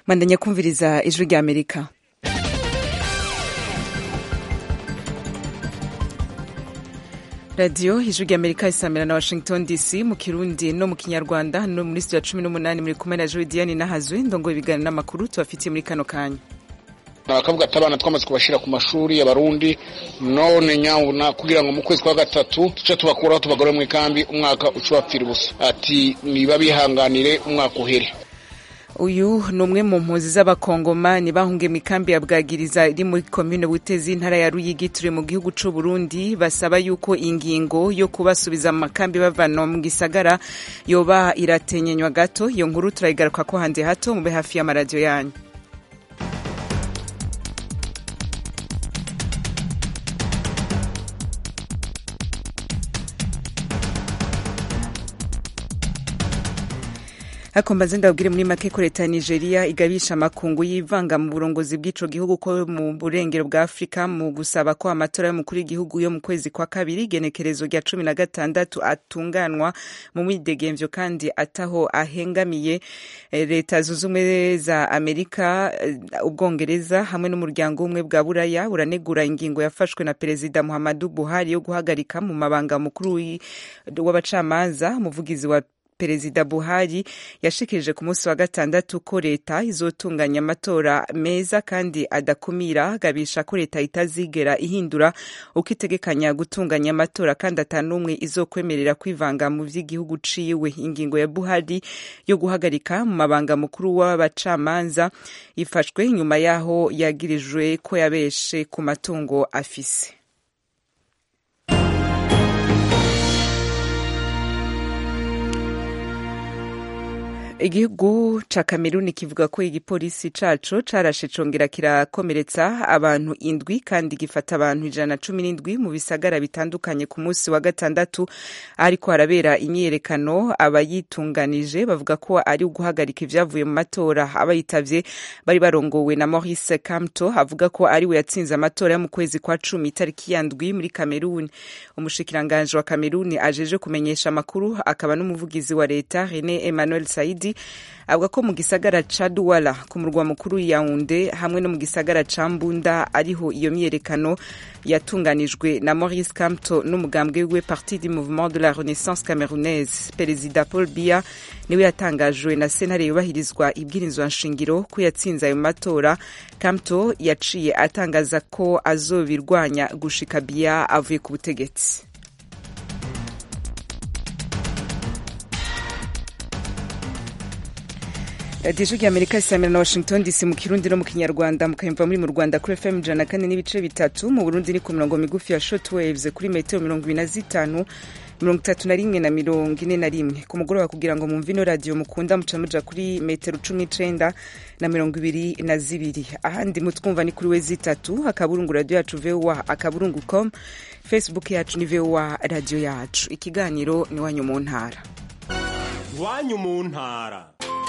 mandanya kumviriza ijwi rya amerika radiyo ijwi rya amerika isamira na washington dc mu kirundi no mu kinyarwanda no muri studio ya cumi n'umunani muri kumwe na jodiane nahazwe ndongo ibiganiro n'amakuru tubafitiye muri kano kanya abakavuga ati abana twamaze kubashyira ku mashuri y'abarundi none nyabuna kugira ngo mu kwezi kwa gatatu tuce tubakuraho tubagore mu ikambi umwaka uca ubapfira ubusa ati niba bihanganire umwaka uhere uyu ni umwe mu mpunzi z'abakongomani bahungiye mu ikambi ya bwagiriza iri muri komine butezi intara ya ruyigi turi mu gihugu c'u burundi basaba yuko ingingo yo kubasubiza mu makambi bavana mu gisagara yoba iratenyenywa gato iyo nkuru turayigaruka ko handi hato mube hafi y'amaradiyo yanyu hakombaze ndabwire muri make ko leta ya nigeria igabisha amakungu y'ivanga mu burongozi bw'ico gihugu ko mu burengero bwa afurika mu gusaba ko amatora y'umukuru w'igihugu yo mu kwezi kwa kabiri igenekerezo rya cumi na gatandatu atunganwa mu mwidegemvyo kandi ataho ahengamiye leta zunze ubumwe za amerika ubwongereza hamwe n'umuryango umwe bwa buraya buranegura ingingo yafashwe na perezida muhammadu buhari yo guhagarika mu mabanga mukuru w'abacamanza umuvugizi wa perezida buhari yashikirije ku munsi wa gatandatu ko leta izotunganya amatora meza kandi adakumira agabisha ko leta itazigera ihindura uko itegekanya gutunganya amatora kandi atanumwe izokwemerera kwivanga mu vy'igihugu ciwe ingingo ya buhari yo guhagarika mu mabanga mukuru w'abacamanza ifashwe nyuma yaho yagirijwe ko yabeshe ku matungo afise igihugu ca kameruni kivuga ko igipolisi caco carashe congera kirakomeretsa abantu indwi kandi gifata abantu ijana na cumi n'indwi mu bisagara bitandukanye ku munsi wa gatandatu ariko harabera imyiyerekano abayitunganije bavuga ko ari uguhagarika ivyavuye mu matora abayitavye bari barongowe na maurice kamto avuga ko ari we yatsinze amatora yo mu kwezi kwa cumi itariki ya ndwi muri kameruni umushikiranganje wa kameruni ajeje kumenyesha amakuru akaba n'umuvugizi wa leta rene emmanuel saidi avuga ko mu gisagara ca Douala ku murwa mukuru Yaounde hamwe no mu gisagara ca Mbunda ariho iyo myerekano yatunganijwe na Maurice Kamto n'umugambwe we Parti du Mouvement de la Renaissance Camerounaise Perezida Paul Biya niwe yatangajwe na sentare yubahirizwa ibwirizwa nshingiro ko yatsinze ayo matora Kamto yaciye atangaza ko azobirwanya gushika Biya avuye ku butegetsi radiyo ya amerika isamira na washington dc mu kirundi no mu kinyarwanda mukayumva muri mu rwanda kuri fm ijana na kane n'ibice bitatu mu burundi ni ku mirongo migufi ya short waves kuri metero mirongo ibiri na zitanu mirongo itatu na rimwe na mirongo ine na rimwe ku mugoroba kugira ngo mumve ino radiyo mukunda muca muja kuri metero cumi n'icenda na mirongo ibiri na zibiri ahandi mutwumva ni kuri we zitatu akaburungu radiyo yacu voa akaburungu com facebook yacu ni voa radiyo yacu ikiganiro ni wanyu mu ntara iwanyu mu ntara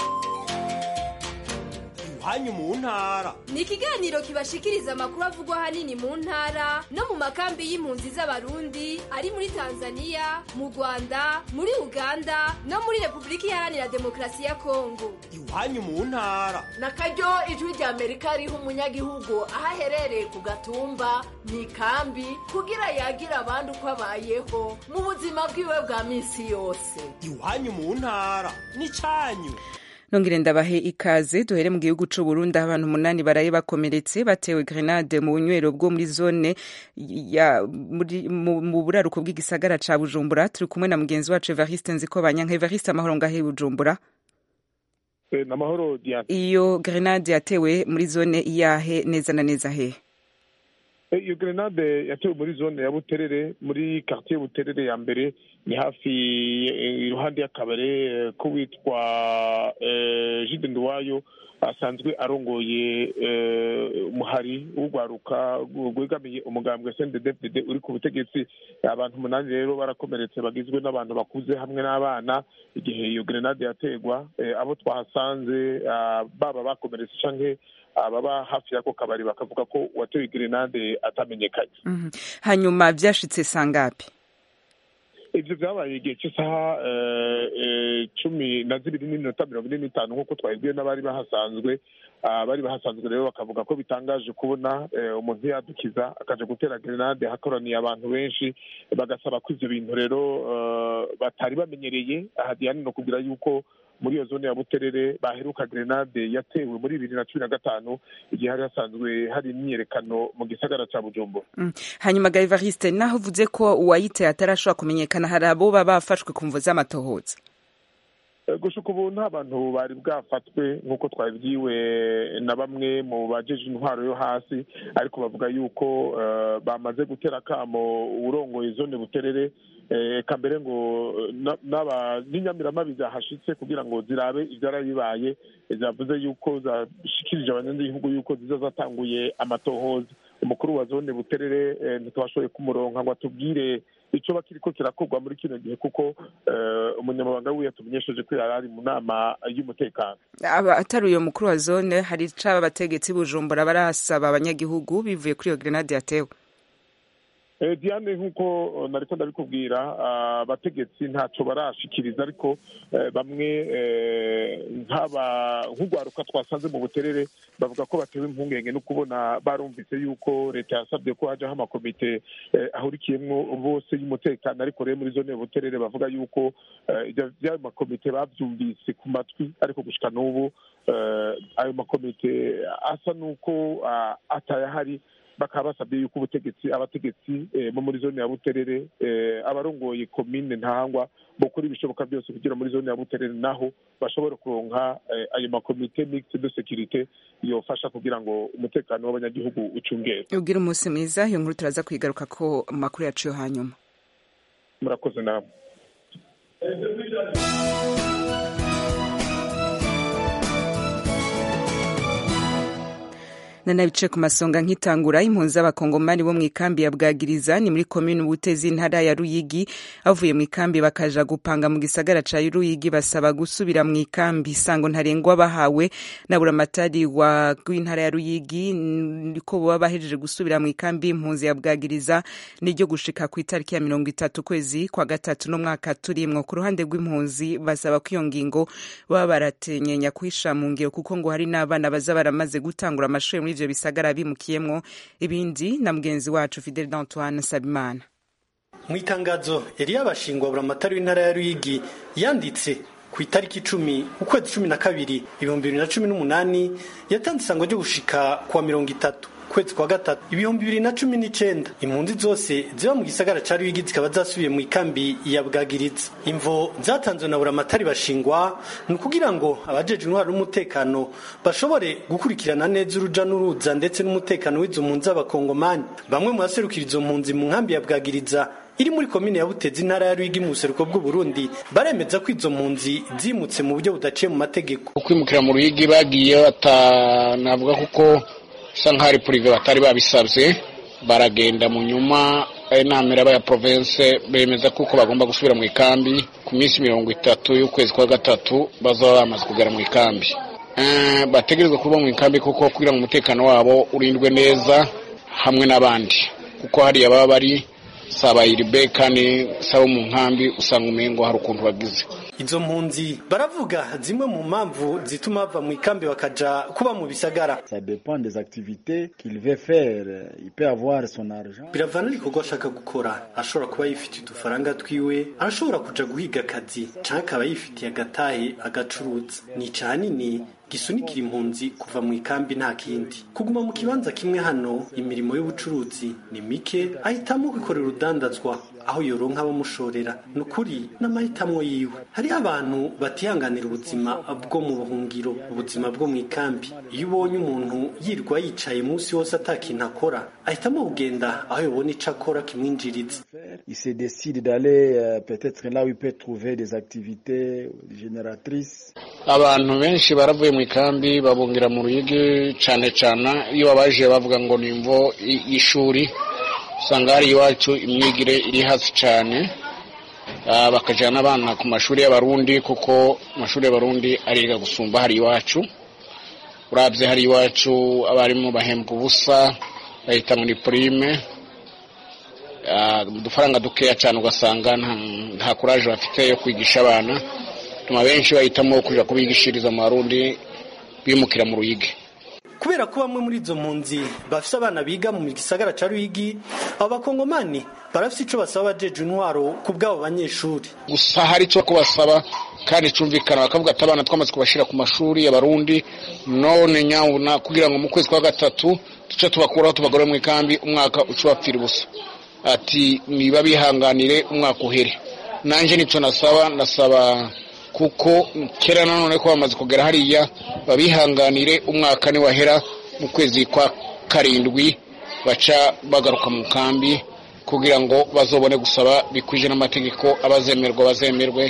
iwanyu mu ntara ni ikiganiro kibashikiriza amakuru avugwa ahanini mu ntara no mu makambi y'impunzi z'abarundi ari muri tanzania mu rwanda muri uganda no muri repubulika iharanira demokarasi ya kongo iwanyu mu ntara na karyo ijwi rya amerika riha umunyagihugu aho aherereye ku gatumba mu ikambi kugira yagira abandi uko abayeho mu buzima bwiwe bwa minsi yose iwanyu mu ntara ni cyanyu nongere ndabahe ikaze duhere mu gihugu c'u Burundi aho abantu umunani baraye bakomeretse batewe grenade mu bunywero bwo muri zone ya muri, mu, mu buraruko bw'igisagara ca Bujumbura turi kumwe na mugenzi wacu Evariste Nzikobanyanka Evariste amahoro ngahe Bujumbura e, namahoro Diane iyo grenade yatewe muri zone iyahe neza na neza he iyo grenade yatewe muri zone ya Buterere muri quartier Buterere ya mbere ni hafi iruhande y'akabare ko witwa Jide Nduwayo asanzwe arongoye umuhari w'urwaruka rwegamiye umugambwe CNDD-FDD uri ku butegetsi abantu umunani rero barakomeretse bagizwe n'abantu bakuze hamwe n'abana igihe iyo grenade yategwa abo twahasanze baba bakomeretse canke ababa hafi y'ako kabari bakavuga ko uwatewe grenade atamenyekanye hanyuma vyashitse sangapi ibyo byabaye igihe cy'isaha cumi na zibiri n'iminota mirongo ine n'itanu nk'uko twabibwiwe n'abari bahasanzwe abari bahasanzwe rero bakavuga ko bitangaje kubona umuntu yadukiza akaja gutera grenade hakoraniye abantu benshi bagasaba ko ivyo bintu rero batari bamenyereye aha diane no kugira yuko muri iyo zone ya buterere baheruka grenade yatewe muri bibiri na cumi na gatanu igihe hari hasanzwe hari imyiyerekano mu gisagara ca bujumbura hanyuma garivariste naho uvuze ko uwayiteye atarashobora kumenyekana hari abo baba bafashwe ku mvo z'amatohoza gushuka ubu nta bantu bari bwafatwe nk'uko twabibwiwe na bamwe mu bajeje intwaro yo hasi ariko bavuga yuko bamaze gutera akamo uwurongoye zone buterere eka mbere ngo n'inyamiramabi zahashitse kugira ngo zirabe ibyarabibaye zavuze yuko zashikirije abanyagihugu yuko ziza zatanguye amatohoza umukuru wa zone buterere ntitwashoboye kumuronka ngo atubwire icyo bakiriko kirakorwa muri kino gihe kuko umunyamabanga wiwe yatumenyesheje ko yari ari mu nama y'umutekano atari uyo mukuru wa zone hari icaba abategetsi bujumbura barasaba abanyagihugu bivuye kuri iyo grenade yatewe diane nk'uko nariko ndabikubwira abategetsi ntacyo barashikiriza ariko bamwe nk'urwaruka twasanze mu buterere bavuga ko batewe impungenge no kubona barumvise yuko leta yasabye ko hajaho amakomite ahurikiyemwo bose y'umutekano ariko rero muri zone buterere bavuga yuko by'ayo makomite babyumvise ku matwi ariko gushika n'ubu ayo makomite asa n'uko atayahari bakaba basabye yuko ubutegetsi abategetsi bo muri zone ya buterere abarongoye komine ntahangwa bokora ibishoboka byose kugira muri zone ya buterere naho bashobora kuronka ayo makomite mixed de securite yofasha kugira ngo umutekano w'abanyagihugu ucungere ubwira umunsi mwiza iyo nkuru turaza kwigaruka ko amakuru yacu yo hanyuma murakoze namwe nanabice ku masonga nk'itangura impunzi z'abakongomani bo mu ikambi ya bwagiriza ni muri komini ubutezi intara ya ruyigi bavuye mu ikambi bakaja gupanga mu gisagara ca ruyigi basaba gusubira mu ikambi isango ntarengwa bahawe na buramatari w'intara ya ruyigi niko baba bahejeje gusubira mu ikambi impunzi ya bwagiriza niryo gushika ku itariki ya mirongo itatu kwezi kwa gatatu no mwaka turimwo ku ruhande rw'impunzi basaba ko iyo ngingo baba baratenyenya kuhisha mu ngiro kuko ngo hari n'abana baza baramaze gutangura amashuri muri ivyo bisagara bimukiyemwo ibindi na mugenzi wacu Fidel Antoine Sabimana mu itangazo yari yabashingwa buramatari w'intara ya Ruyigi yanditse ku itariki icumi ukwezi cumi na kabiri ibihumbi bibiri na cumi n'umunani yatanze isango ryo gushika kuwa mirongo itatu kwezi kwa gatatu ibihumbi bibiri na cumi n'icenda impunzi zose ziba mu gisagara ca Ruyigi zikaba zasubiye mu ikambi ya Bwagiriza imvo zatanzwe na buramatari bashingwa ni ukugira ngo abajeje intwaro n'umutekano bashobore gukurikirana neza uruja n'uruza ndetse n'umutekano w'izo mpunzi z'abakongomani bamwe mu baserukira izo mpunzi mu nkambi ya Bwagiriza iri muri komine ya Butezi intara ya Ruyigi mu buseruko bw'u Burundi baremeza ko izo mpunzi zimutse mu buryo budaciye mu mategeko kwimukira mu Ruyigi bagiye batanavuga kuko bisa nk'aho ari purive batari babisabye baragenda mu nyuma inama iraba ya province bemeza kuko bagomba gusubira mu ikambi ku minsi mirongo itatu y'ukwezi kwa gatatu bazaba bamaze kugera mu ikambi bategerezwa kuba mu ikambi kuko kugira ngo umutekano wabo urindwe neza hamwe n'abandi kuko hariya baba bari saba iribe kandi saba mu nkambi usanga umengo hari ukuntu bagize izo mpunzi baravuga zimwe mu mpamvu zituma bava mu ikambi bakaja kuba mu bisagara ça dépend des activités qu'il veut faire il peut avoir son argent biravana n'igikorwa ashaka gukora ashobora kuba yifitiye udufaranga twiwe arashobora kuja guhiga akazi canke akaba yifitiye agatahe agacuruza ni canini gisunikira impunzi kuva mu ikambi nta kindi kuguma mu kibanza kimwe hano imirimo y'ubucuruzi ni mike ahitamo kwikorera urudandazwa aho yoronka abamushorera ni ukuri n'amahitamo yiwe hariho abantu batihanganira ubuzima bwo mu buhungiro ubuzima bwo mu ikambi iyo ubonye umuntu yirwa yicaye munsi wose atakintu akora ahitamo kugenda aho yobona ico akora kimwinjiriza il se décide d'aller euh, peut-être là où il peut trouver des activités génératrices abantu benshi baravuye mu ikambi babungira mu ruyigi cane cane iyo babaje bavuga ngo ni imvo y'ishuri usanga hari iwacu imyigire iri hasi cyane bakajyana abana ku mashuri y'abarundi kuko amashuri y'abarundi ariga gusumba hari iwacu urabye hari iwacu abarimu bahembwa ubusa bahita muri purime udufaranga dukeya cyane ugasanga nta kuraje bafite yo kwigisha abana bituma benshi bahitamo kujya kubigishiriza mu barundi bimukira mu ruyigi kubera ko bamwe muri izo mpunzi bafite abana biga mu gisagara cya ruyigi abo bakongomani barafite icyo basaba abajeje intwaro ku bw'abo banyeshuri gusa hari icyo kubasaba kandi cyumvikana bakavuga ati abana twamaze kubashyira ku mashuri y'abarundi none nyabuna kugira ngo mu kwezi kwa gatatu duce tubakuraho tubagore mu ikambi umwaka uca ubapfira ubusa ati niba bihanganire umwaka uhere nanjye nicyo nasaba nasaba kuko kera nanone ko bamaze kugera hariya babihanganire umwaka niwahera mu kwezi kwa karindwi baca bagaruka mu kambi kugira ngo bazobone gusaba bikwije n'amategeko abazemerwa bazemerwe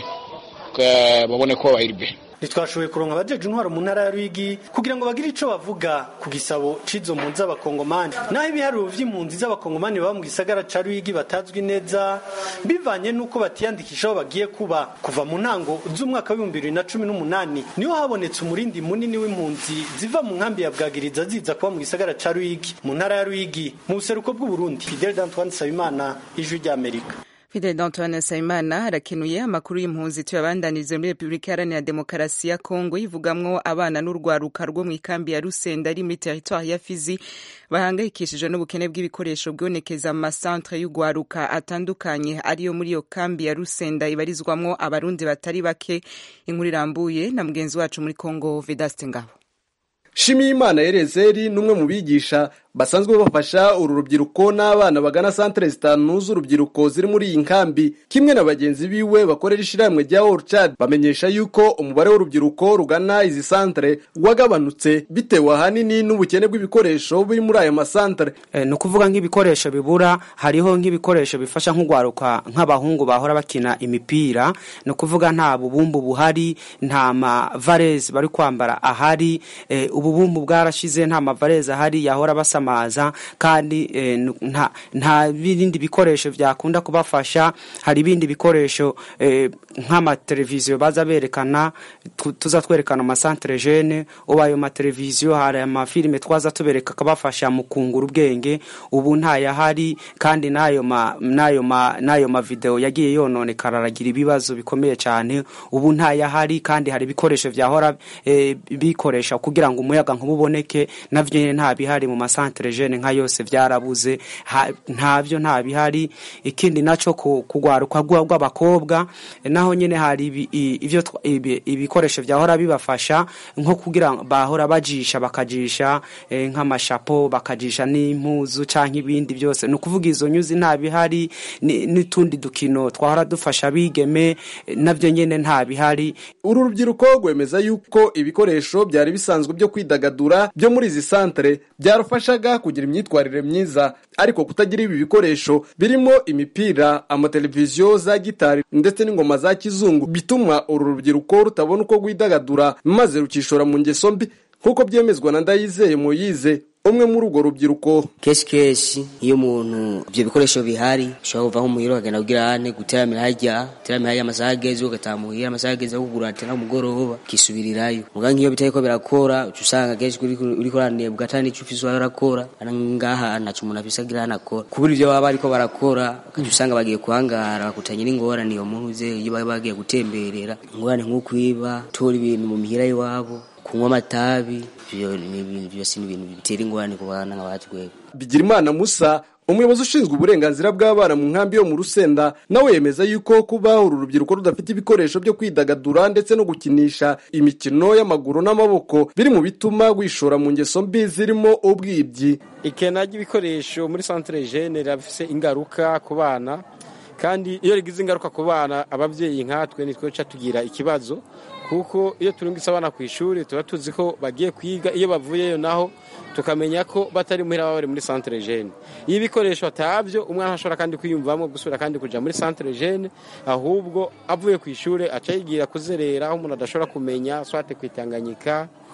babone ko bahirwe ntitwashoboye kuronka abajeje intwaro mu ntara ya Ruyigi kugira ngo bagire ico bavuga ku gisabo c'izo mpunzi z'abakongomani naho ibiharuro vy'impunzi z'abakongomani baba mu gisagara ca Ruyigi batazwi neza bivanye n'uko batiyandikisha aho bagiye kuba kuva mu ntango z'umwaka w'ibihumbi bibiri na cumi n'umunani niho habonetse umurindi munini w'impunzi ziva mu nkambi ya Bwagiriza ziza kuba mu gisagara ca Ruyigi mu ntara ya Ruyigi mu buseruko bw'Uburundi Fidel Antoine Sabimana ijwi ry'Amerika Fidel Antoine Sayimana arakenuye amakuru y'impunzi tuyabandanirize muri Repubulika Iharanira Demokarasi ya Kongo ivugamwo abana n'urwaruka rwo mu ikambi ya Rusenda ari muri teritwari ya Fizi bahangayikishijwe n'ubukene bw'ibikoresho bwonekeza mu masantre y'urwaruka atandukanye ariyo muri iyo kambi ya Rusenda ibarizwamwo abarundi batari bake inkuru irambuye na mugenzi wacu muri Kongo Vedaste Ngabo Shimiyimana Erezeri n'umwe mu bigisha basanzwe bafasha uru rubyiruko n'abana bagana santere zitanu z'urubyiruko ziri muri iyi nkambi kimwe na bagenzi biwe bakorera ishyirahamwe rya Orchard bamenyesha yuko umubare w'urubyiruko rugana izi santere wagabanutse bitewe ahanini n'ubukene bw'ibikoresho biri muri aya masantere e, ni ukuvuga nk'ibikoresho bibura hariho nk'ibikoresho bifasha nk'urwaruka nk'abahungu bahora bakina imipira ni ukuvuga nta bubumbu buhari nta mavarezi bari kwambara ahari e, ububumbu bwarashize nta mavarezi ahari yahora basama amaza kandi eh, nta nta bindi bikoresho byakunda kubafasha hari ibindi bikoresho eh, nk'amateleviziyo baza berekana tuza twerekana amasantere jene ubu ayo mateleviziyo hari amafilime twaza tubereka akabafasha mu kungura ubwenge ubu ntayahari kandi n'ayo ma n'ayo ma n'ayo mavideo yagiye yononekara aragira ibibazo bikomeye cyane ubu ntayahari kandi hari ibikoresho byahora eh, bikoresha kugira ngo umuyaga nk'ububoneke navyo nyene nta bihari mu masantere jene nka yose byarabuze ntabyo nta bihari ikindi naco kugwaruka rw'abakobwa naho nyene hari ivyo ibikoresho byahora bibafasha nko kugira bahora bajisha bakajisha nk'amashapo bakajisha n'impuzu canke ibindi byose ni ukuvuga izo nyuzi nta bihari n'utundi dukino twahora dufasha bigeme navyo nyene nta bihari uru rubyiruko rwemeza yuko ibikoresho byari bisanzwe byo kwidagadura byo muri izi santere byarufashaga kugira imyitwarire myiza ariko kutagira ibi bikoresho birimo imipira amateleviziyo za gitari ndetse n'ingoma za kizungu bituma uru rubyiruko rutabona uko rwidagadura maze rukishora mu ngeso mbi nk'uko byemezwa na ndayizeye muyize umwe muri urwo rubyiruko kenshi kenshi iyo umuntu ibyo bikoresho bihari ushobora kuva nko muhira ukagenda kugira hane guteramira harya guteramira harya amasaha ageze ugataha muhira amasaha ageze kugura ati mugoroba ukisubirirayo muga nk'iyo bitariko birakora uca usanga kenshi uriko uranebwa ata n'ico ufise uwawe urakora ngaha ntaco umuntu afise agira hano akora kubura ivyo baba bariko barakora ukaca usanga bagiye kuhangara bakutanye n'ingorane iyo muntu uze iyo baba bagiye gutemberera ingorane nk'ukwiba tora ibintu mu mihira y'iwabo kunywa amatabi ibyo ni ibintu byose ni ibintu bitera ingorane ku bana nk'abatwe bigirimana musa umuyobozi ushinzwe uburenganzira bw'abana mu nkambi yo mu rusenda nawe yemeza yuko kuba uru rubyiruko rudafite ibikoresho byo kwidagadura ndetse no gukinisha imikino y'amaguru n'amaboko biri mu bituma wishora mu ngeso mbi zirimo ubwibyi ikena ry'ibikoresho muri santere jene rirafise ingaruka ku bana kandi iyo rigize ingaruka ku bana ababyeyi nkatwe nitwe duca tugira ikibazo kuko iyo turungitse abana ku ishuri tuba tuzi ko bagiye kwiga iyo bavuyeyo naho tukamenya ko batari muhira baba bari muri santere jene iyo ibikoresho atabyo umwana ashobora kandi kwiyumvamo gusubira kandi kuja muri santere jene ahubwo avuye ku ishuri aca yigira kuzerera aho umuntu adashobora kumenya swate kwitanganyika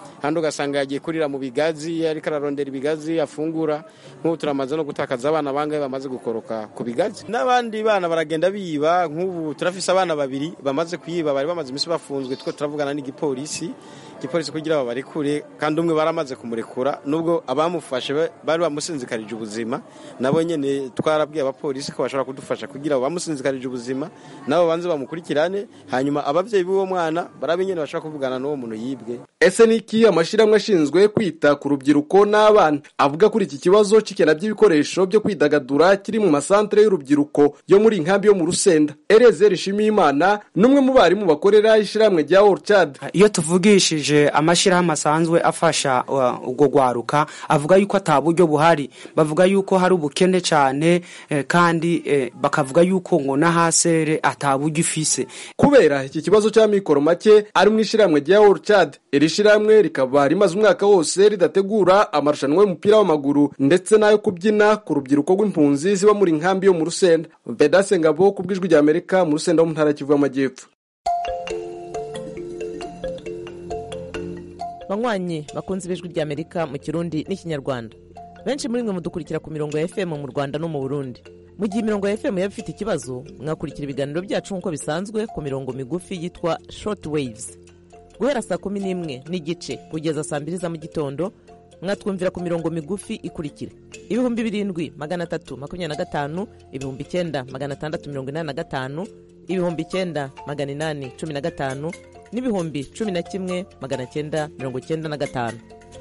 handi ugasanga yagiye kurira mu bigazi ariko ararondera ibigazi afungura nk'ubu turamaze no gutakaza abana bangahe bamaze gukoroka ku bigazi n'abandi bana baragenda biba nk'ubu turafise abana babiri bamaze kuyiba bari bamaze iminsi bafunzwe two turavugana n'igipolisi igipolisi kugira ngo barekure kandi umwe baramaze kumurekura nubwo abamufashe bari bamusinzikarije ubuzima nabo nyene twarabwiye abapolisi ko bashobora kudufasha kugira ngo bamusinzikarije ubuzima nabo banze bamukurikirane hanyuma abavyeyi b'uwo mwana barabe nyene bashobora kuvugana n'uwo muntu yibwe ese niki amashirahamwe ashinzwe kwita ku rubyiruko n'abana avuga kuri iki kibazo c'ikena by'ibikoresho byo kwidagadura kiri mu masantere y'urubyiruko yo muri inkambi yo mu rusenda Erezer Nshimiyimana n'umwe mu barimu bakorera ishirahamwe rya Orchard iyo tuvugishije amashirahamwe asanzwe afasha uh, ubwo gwaruka avuga yuko ata buryo buhari bavuga yuko hari ubukene cyane eh, kandi eh, bakavuga yuko ngo n'ahasere ata buryo ifise kubera iki kibazo cy'amikoro make ari mu ishirahamwe rya Orchard iri shirahamwe rikaba rimaze umwaka wose ridategura amarushanwa y'umupira w'amaguru ndetse n'ayo kubyina ku rubyiruko rw'impunzi ziba muri nkambi yo mu rusenda Vedase Ngabo ku bw'ijwi rya Amerika mu rusenda wo mu ntara ya Kivu y'Amajyepfo banywanyi bakunze ibijwi rya amerika mu kirundi n'ikinyarwanda benshi muri mwe mudukurikira ku mirongo ya fm mu rwanda no mu burundi mu gihe imirongo ya fm yaba ifite ikibazo mwakurikira ibiganiro byacu nk'uko bisanzwe ku mirongo migufi yitwa short waves guhera saa kumi n'imwe n'igice kugeza saa mbiri za mu gitondo mwatwumvira ku mirongo migufi ikurikira ibihumbi birindwi magana atatu makumyabiri na gatanu ibihumbi icyenda magana atandatu mirongo inani na gatanu ibihumbi icyenda magana inani cumi na gatanu n'ibihumbi cumi na kimwe magana cyenda mirongo cyenda na gatanu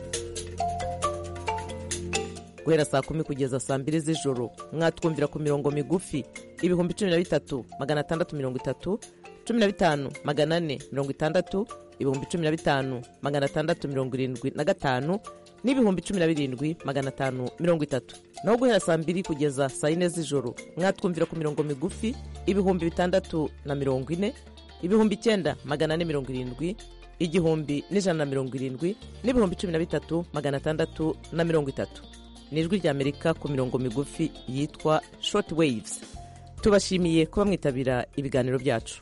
guhera saa kumi kugeza saa mbiri z'ijoro mwatwumvira ku mirongo migufi ibihumbi cumi na bitatu magana atandatu mirongo itatu cumi na bitanu magana ane mirongo itandatu ibihumbi cumi na bitanu magana atandatu mirongo irindwi na gatanu n'ibihumbi cumi na birindwi magana atanu mirongo itatu naho guhera saa mbiri kugeza saa yine z'ijoro mwatwumvira ku mirongo migufi ibihumbi bitandatu na mirongo ine ibihumbi icyenda magana ane mirongo irindwi igihumbi n'ijana na mirongo irindwi n'ibihumbi cumi na bitatu magana atandatu na mirongo itatu ni ijwi ry'amerika ku mirongo migufi yitwa short waves tubashimiye kuba mwitabira ibiganiro byacu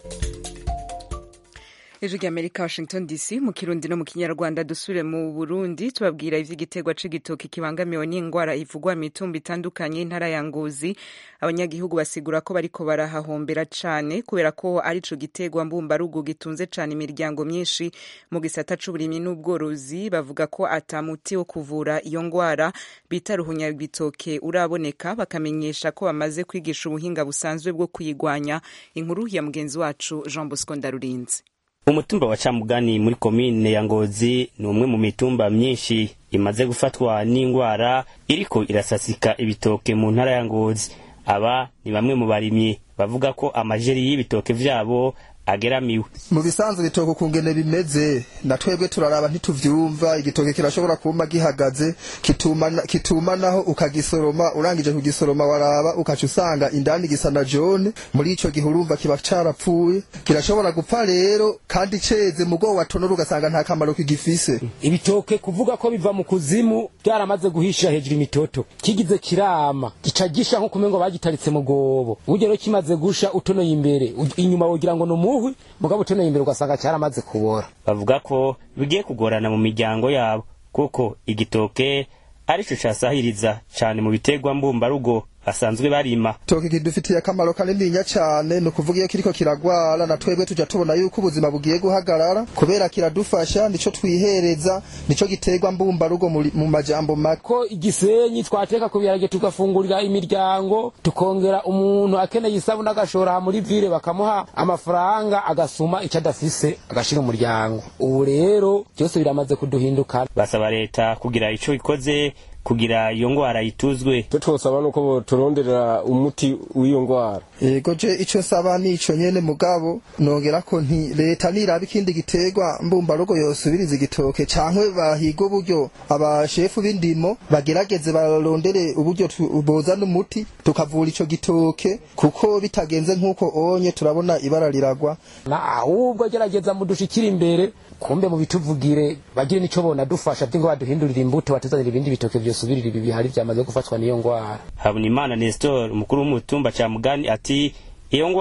ijwi ry'amerika washington dc mu kirundi no mu kinyarwanda dusubire mu burundi tubabwira ivy'igiterwa c'igitoki kibangamiwe n'ingwara ivugwa mu mitumba itandukanye y'intara ya ngozi abanyagihugu basigura ko bariko barahahombera cane kubera ko arico giterwa mbumbarugo gitunze cane imiryango myinshi mu gisata c'uburimyi n'ubworozi bavuga ko ata muti wo kuvura iyo ngwara bita ruhunyabitoke uraboneka bakamenyesha ko bamaze kwigisha ubuhinga busanzwe bwo kuyigwanya inkuru ya mugenzi wacu jean bosco ndarurinzi umutumba wa camugani muri komine ya ngozi ni umwe mu mitumba myinshi imaze gufatwa n'ingwara iriko irasasika ibitoke mu ntara ya ngozi aba ni bamwe mu barimyi bavuga ko amajeri y'ibitoke vyabo ageramiwe mu bisanzwe ibitoke ukungene bimeze na twebwe turaraba ntituvyumva igitoke kirashobora kuma gihagaze kituma, kituma naho ukagisoroma urangije kugisoroma waraba ukaca usanga indani gisa na jone muri ico gihe urumva kiba carapfuye kirashobora gupfa rero kandi ceze mugo watonora ugasanga nta kamaro kigifise ibitoke kuvuga ko biva mu kuzimu byaramaze guhisha hejuru imitoto kigize kirama gica gisha nko kumengo bagitaritse mu gobo buryo rero kimaze gusha utonoye imbere inyuma wogira ngo numuhwi mugabo utonoye imbere ugasanga cyaramaze kubora bavuga ko bigiye kugorana mu miryango yabo kuko igitoke arico casahiriza cane mu biterwa mbumbarugo basanzwe barima toke kidufitiye akamaro kanininya cyane ni ukuvuga iyo kiriko kiragwara na twebwe tuja tubona yuko ubuzima bugiye guhagarara kubera kiradufasha nico twihereza nico giterwa mbumbarugo mu majambo make ko igisenyi twateka ku biharage tugafungurira imiryango tukongera umuntu akeneye isabune agashora muri vile bakamuha amafaranga agasuma icyo adafise agashira umuryango ubu rero byose biramaze kuduhindukana basaba leta kugira ico ikoze kugira iyo ngwara yituzwe cyo twosaba nuko boturonderera umuti w'iyo ngwara yego je ico nsaba nico nyene mugabo nongera ko nti leta niraba ikindi giterwa mbumbarugo yosubiriza igitoke cankwe bahiga uburyo abashefu b'indimo bagerageze barondere uburyo bozana umuti tukavura ico gitoke kuko bitagenze nk'uko onye turabona ibara riragwa na ahubwo gerageza mudushikira imbere kumbe mu bituvugire bagire nico bona dufasha byingo baduhindurira imbuto batuzanira ibindi bitoke vyosubirira ibi bihari vyamaze gufatwa n'iyo ngwara habunimana nestor umukuru w'umutumba ca mugani ati iyo ngwara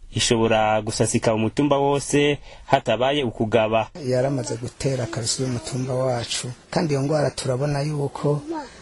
ishobora gusasika umutumba wose hatabaye ukugaba yaramaze gutera akarusi y'umutumba wacu kandi iyo ndwara turabona yuko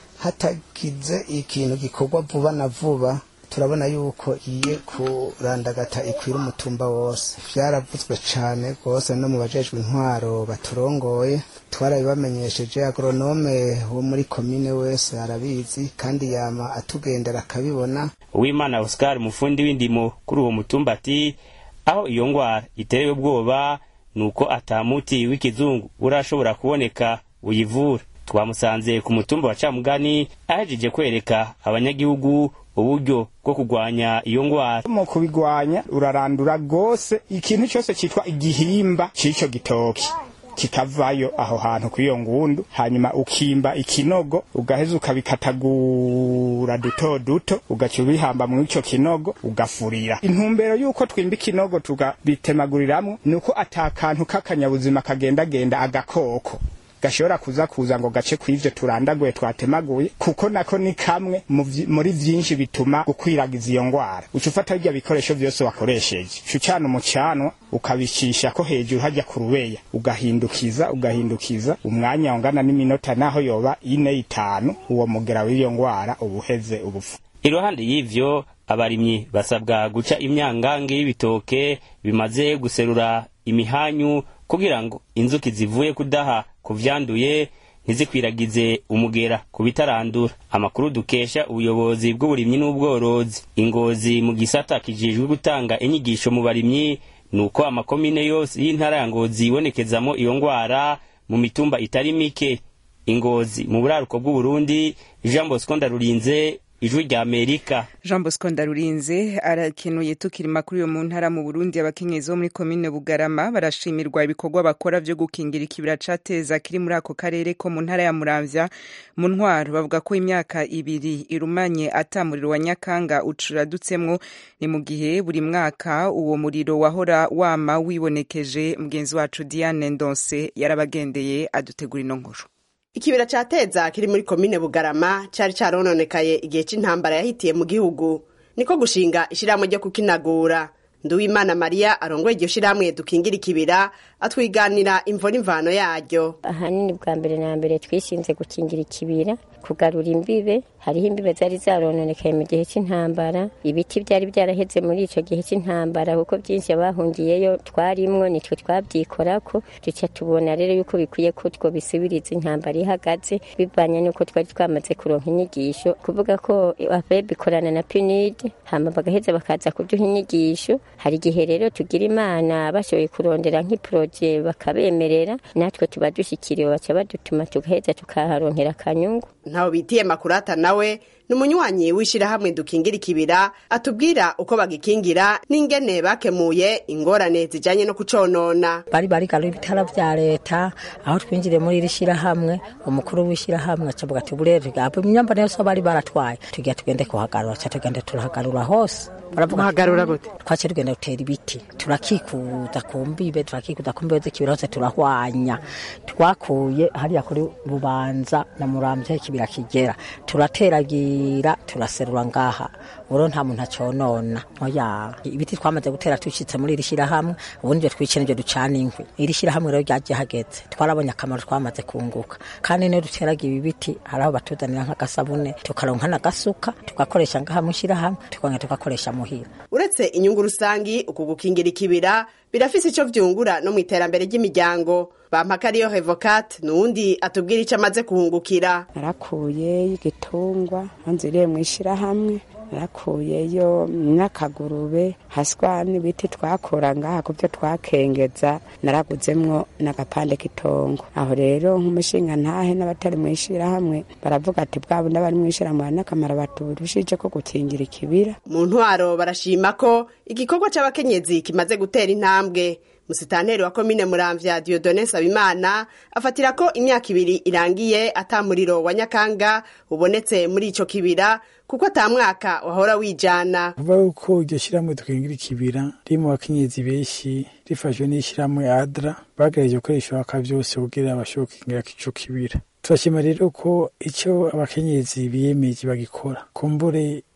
hatagize ikintu gikorwa vuba na vuba turabona yuko iye kurandagata ikwira umutumba wose byaravuzwe cyane rwose no mu bajejwe intwaro baturongoye twarabibamenyesheje agronome wo muri komine wese arabizi kandi yama atugendera akabibona uwimana oscar umufundi w'indimo kuri uwo mutumba ati aho iyo ngwara iterewe ubwoba ni uko atamuti w'ikizungu urashobora kuboneka uyivura twamusanze ku mutumba wa camugani ahejeje kwereka abanyagihugu uburyo bwo kurwanya iyo ngwara mu kubigwanya urarandura rwose ikintu cyose cyitwa igihimba cy'icyo gitoki kikavayo aho hantu kuri iyo ngundu hanyuma ukimba ikinogo ugaheza ukabikatagura duto duto ugaca ubihamba muri icyo kinogo ugafurira intumbero y'uko twimba ikinogo tukabitemaguriramwo ni uko atakantu k'akanyabuzima kagendagenda agakoko gashobora kuza kuza ngo gace kw'ivyo turandaguye twatemaguye kuko nako ni kamwe muri vyinshi bituma gukwiragiza iyo ngwara uca ufata birya bikoresho vyose wakoresheje uca ucana umucanwa ukabicisha ko hejuru hajya ku rubeya ugahindukiza ugahindukiza umwanya ungana n'iminota naho yoba ine itanu uwo mugera w'iyo ngwara uba uheze ubufu iruhande y'ivyo abarimyi basabwa guca imyangange y'ibitoke bimaze guserura imihanyu kugira ngo inzuki zivuye kudaha ku vyanduye ntizikwiragize umugera ku bitarandura amakuru dukesha ubuyobozi bw'uburimyi n'ubworozi ingozi mu gisata kijejwe gutanga inyigisho mu barimyi ni uko amakomine yose y'intara ya ngozi yibonekezamo iyo ngwara mu mitumba itari mike ingozi mu buraruko bw'uburundi jean bosco ndarurinze ijwi rya amerika jean bosco ndarurinze arakenuye tukiri makuru yo mu ntara mu burundi abakenyezi bo muri komine bugarama barashimirwa ibikorwa bakora vyo gukingira ikibira cateza kiri muri ako karere ko mu ntara ya muramvya mu ntwaro bavuga ko imyaka ibiri irumanye ata muriro wa nyakanga ucuradutsemwo ni mu gihe buri mwaka uwo muriro wahora wama wibonekeje mugenzi wacu diane ndonse yarabagendeye adutegura ino nkuru ikibira ca teza kiri muri komine bugarama cari carononekaye igihe c'intambara yahitiye mu gihugu niko gushinga ishirahamwe ryo kukinagura nduwimana mariya arongoye iryo shirahamwe dukingira ikibira atwiganira imvo n'imvano yaryo ahanini bwa mbere na mbere twishinze gukingira ikibira kugarura imbibe hariho imbibe zari zarononekaye mu gihe cy'intambara ibiti byari byaraheze muri ico gihe cy'intambara kuko byinshi abahungiyeyo twarimwo nitwe twabyikorako duca tubona rero yuko bikwiye ko twobisubiriza intambara ihagaze bivanye n'uko twari twamaze kuronka inyigisho kuvuga ko abeb ikorana na punid hama bagaheza bakaza kuduha inyigisho hari igihe rero tugira imana bashoboye kurondera nk'iporoje bakabemerera natwe tuba dushyikiriwe baca badutuma tugaheza tukaharonkera akanyungu ntawe bitiye makurata nawe ni umunywanyi w'ishyirahamwe dukingira ikibira atubwira uko bagikingira n'ingene bakemuye ingorane zijanye no kuconona bari barigaruye ibitara vya leta aho twinjiriye muri iri shyirahamwe umukuru w'ishyirahamwe acavuga ati burere imyambaro yose bari baratwaye tugira tugende kuhagarura ca tugende turahagarura hose muhagarura gute twaciye tugenda dutera ibiti turakikuza ku mbibe turakikuza ku mbibe z'ikibira hose turahwanya twakuye hariya kuri bubanza na muramvya ikibira kigera turateragira turaserura ngaha uro nta muntu aconona oya ibiti twamaze gutera tushitse muri iri shyirahamwe ubundi ivyo twicene ivyo ducana inkwi iri shyirahamwe rero ryaje hageze twarabonye akamaro twamaze kunguka kandi niyo duteraga ibi biti hari aho batuzanira nk'agasabune tukaronka n'agasuka tugakoresha ngaha mu shyirahamwe tukongera tugakoresha muhira uretse inyungu rusangi uku gukingira ikibira birafise ico vyungura no mu iterambere ry'imiryango bampakariyo revocat nuwundi atubwira ico amaze kuhungukira narakuye igitungwa nziriye mu ishirahamwe narakuyeyo n'akagurube haswa n'ibiti twakura ngaha ku byo twakengeza naraguzemwo n'agapande k'itongo aho rero nk'umushinga ntahe n'abatari mu ishirahamwe baravuga ati bwabo n'abari mu ishirahamwe hari n'akamaro baturushije ko gukingira ikibira mu ntwaro barashima ko igikorwa c'abakenyezi kimaze gutera intambwe musitanteri wa komine muramvya diodone sabimana afatira ko imyaka ibiri irangiye ata muriro wa nyakanga ubonetse muri ico kibira kuko ata mwaka wahora wijana kuva yuko iryo shyirahamwe dukingira ikibira riri mu bakenyezi benshi rifashwe n'ishyirahamwe adra bagerageje gukoresha ibaka vyose kugira bashobore gukingira ico kibira turashima rero ko icyo abakenyezi biyemeje bagikora kumbure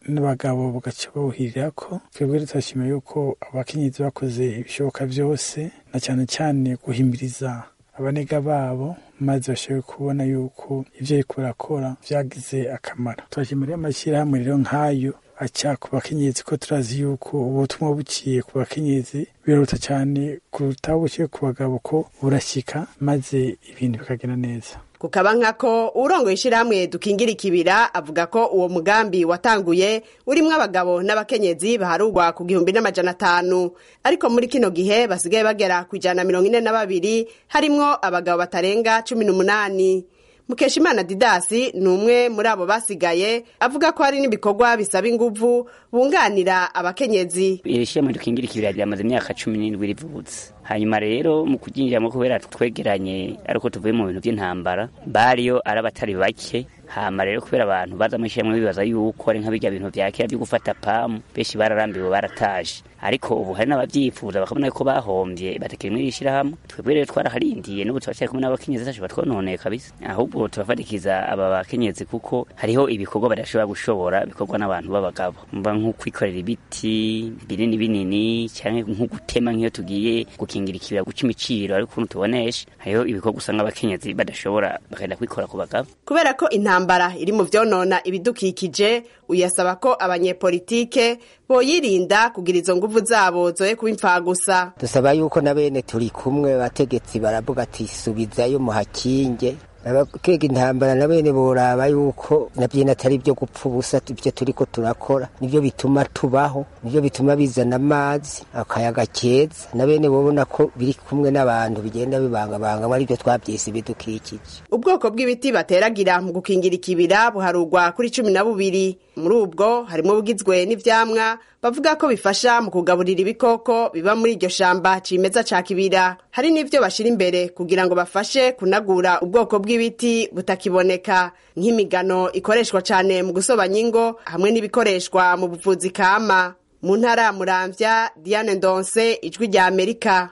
n'abagabo bagaca bawuhirira ko twebwe tutashima yuko abakenyezi bakoze ibishoboka byose na cyane cyane guhimiriza abanega babo maze bashobore kubona yuko ibyo ariko barakora byagize akamaro turashimira amashyirahamwe rero nk'ayo aca ku bakenyezi ko turazi yuko ubutumwa buciye ku bakenyezi biruta cyane kuruta buciye ku bagabo ko burashyika maze ibintu bikagenda neza kukaba nkako urongoye ishyirahamwe dukingira ikibira avuga ko uwo mugambi watanguye urimo abagabo n'abakenyezi baharugwa ku gihumbi n'amajana atanu ariko muri kino gihe basigaye bagera ku ijana na mirongo ine na babiri harimwo abagabo batarenga cumi n'umunani mukeshimana didasi ni umwe muri abo basigaye avuga ko hari n'ibikorwa bisaba inguvu bunganira abakenyezi iri shyirahamwe dukingira ikibira ryamaze imyaka cumi n'indwi rivutse hanyuma rero mu kuryinjiramo kubera twegeranye ariko tuvuye mu bintu by'intambara bariyo ari abatari bake hama rero kubera abantu baza mu ishyirahamwe bibaza yuko ari nka bijya bintu vya kera byo gufata pamu benshi bararambiwe barataje ariko ubu hari n'abavyifuza bakabona ko bahombye batakiri muri iri shyirahamwe twebwe rero twaraharindiye n'ubu turacyari kumwe n'abakenyezi tacu batwononeye kabisa ahubwo turafatikiza aba bakenyezi kuko hariho ibikorwa badashobora gushobora bikorwa n'abantu b'abagabo mba nko kwikorera ibiti binini binini cyangwa nko gutema nk'iyo tugiye gukingira ikibira guca imiciro ariko ukuntu tubonesha hariho ibikorwa usanga abakenyezi badashobora bakagenda kwikora ku bagabo kubera ko intambara iri mu vyonona ibidukikije uyasaba ko abanyepolitike boyirinda kugira izo nguvu zabo zoye kuba imfagusa dusaba yuko na bene turi kumwe bategetsi baravuga ati subizayo muhakinge abakega intambara na bene boraba yuko navyo atari byo gupfa ubusa ibyo turiko turakora nivyo bituma tubaho nivyo bituma bizana amazi akayaga keza na bene bobona ko biri kumwe n'abantu bigenda bibangabanga ari byo twavyise ibidukikije ubwoko bw'ibiti bateragira mu gukingira ikibira buharugwa kuri cumi na bubiri muri ubwo harimo bugizwe n'ivyamwa bavuga ko bifasha mu kugaburira ibikoko biba muri iryo shamba cimeza ca kibira hari n'ivyo bashira imbere kugira ngo bafashe kunagura ubwoko bw'ibiti butakiboneka nk'imigano ikoreshwa cane mu gusobanya ingo hamwe n'ibikoreshwa mu buvuzi kama mu ntara ya muramvya diane ndonse ijwi rya amerika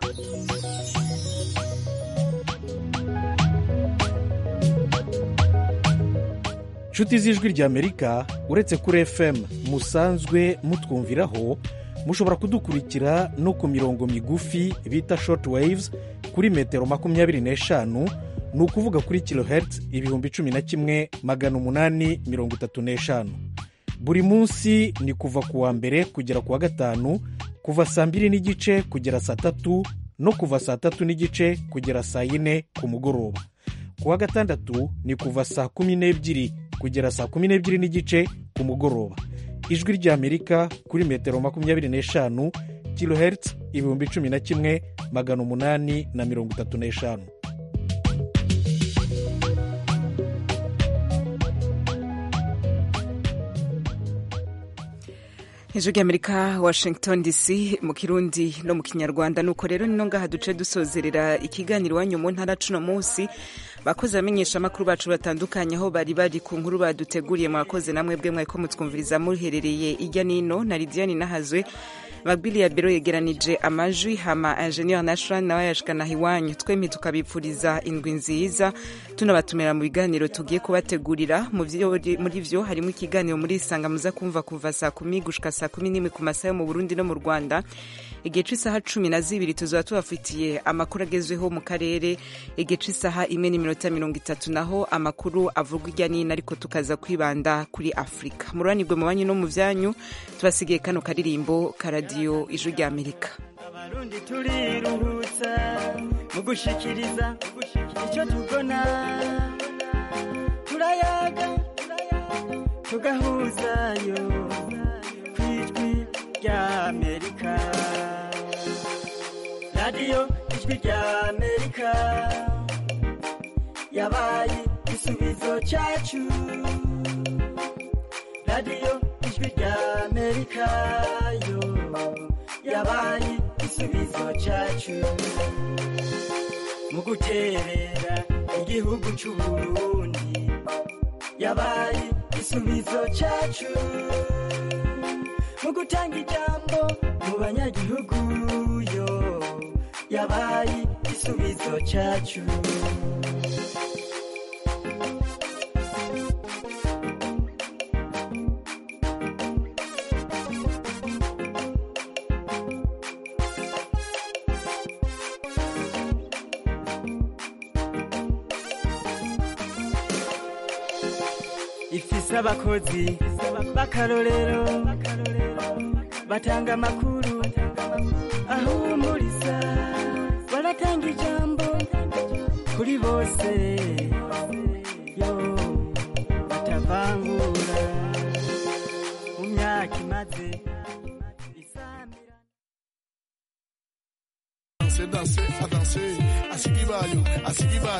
nshuti z'ijwi ry'amerika uretse kuri fm musanzwe mutwumviraho mushobora kudukurikira no ku mirongo migufi bita short waves kuri metero makumyabiri n'eshanu ni ukuvuga kuri kilohertz ibihumbi cumi na kimwe magana umunani mirongo itatu n'eshanu buri munsi ni kuva ku wa mbere kugera ku wa gatanu kuva saa mbiri n'igice kugera saa tatu no kuva saa tatu n'igice kugera saa yine ku mugoroba ku wa gatandatu ni kuva saa kumi n'ebyiri kugera saa kumi n'ebyiri n'igice ku mugoroba ijwi ry'amerika kuri metero makumyabiri n'eshanu kilohertz ibihumbi cumi na kimwe magana umunani na mirongo itatu n'eshanu ijwi ry'amerika washington dc mu kirundi no mu kinyarwanda nuko rero nino ngaha duce dusozerera ikiganiro iwanyu mu ntara cuno munsi bakozi bamenyesha amakuru bacu batandukanye aho bari bari ku nkuru baduteguriye mwakoze namwe bwe mwari ko mutwumviriza muherereye ijya nino na lidiane nahazwe magbili ya biro yegeranije amajwi hama ingenieur nashran nawe yashikana iwanyu twembi tukabipfuriza indwi nziza tunabatumira mu biganiro tugiye kubategurira muri vyo harimo ikiganiro muri isanga muza kumva kuva saa kumi gushika saa kumi n'imwe ku masaha yo mu burundi no mu rwanda igihe c'isaha cumi na zibiri tuzaba tubafitiye amakuru agezweho mu karere igihe c'isaha imwe n'iminota mirongo itatu naho amakuru avugwa ijya n'ino ariko tukaza kwibanda kuri afurika mururanirwe mu banyu no mu vyanyu tubasigiye kano karirimbo karadiyo ijwi rya amerika abarundi turiruhutsa mu gushikiriza icyo tubona turayaga tugahuzayo ku ijwi rya amerika radiyo ijwi rya amerika yabaye igisubizo cyacu radiyo ijwi rya amerika yo yabaye igisubizo cyacu mu guterera igihugu cy'uburundi yabaye igisubizo cyacu mu gutanga ijambo mu banyagihugu yo yabaye igisubizo cyacu ifise abakozi b'akarorero batanga amakuru ahumuriza baratanga ijambo kuri bose yo batavangura mu myaka imaze danser, danser, à danser. Asigibayo, asigibayo.